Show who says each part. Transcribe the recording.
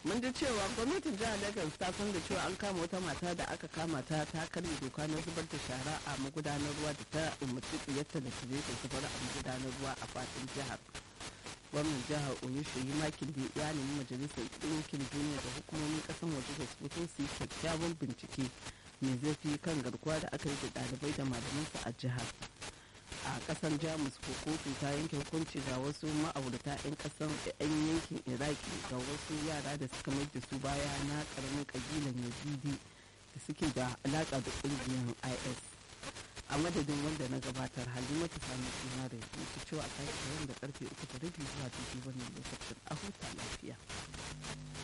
Speaker 1: mun ji cewa gwamnatin jihar lagos ta san da cewa an kama wata mata da aka kama ta ta karya doka na zubar da shara a magudanar ruwa da ta umarci tsiyarta da su ta zubar a magudanar ruwa a faɗin jihar gwamnan jihar oyusheyi makin da ya nemi majalisar ɗinkin duniya da hukumomin ƙasar waje da su fito su yi kyakkyawan bincike mai zafi kan garkuwa da aka yi da ɗalibai da malamansu a jihar a ƙasar jamus ko kotu ta yanke hukunci ga wasu ma'aurata 'yan ƙasar 'yan yankin iraki ga wasu yara da suka mai da su baya na ƙaramin ƙabilan yazidi da suke da alaƙa da ƙungiyar is a madadin wanda na gabatar halimatu sami suna da ya cewa a sake da karfe uku da rabi zuwa dubu wannan lokacin a huta lafiya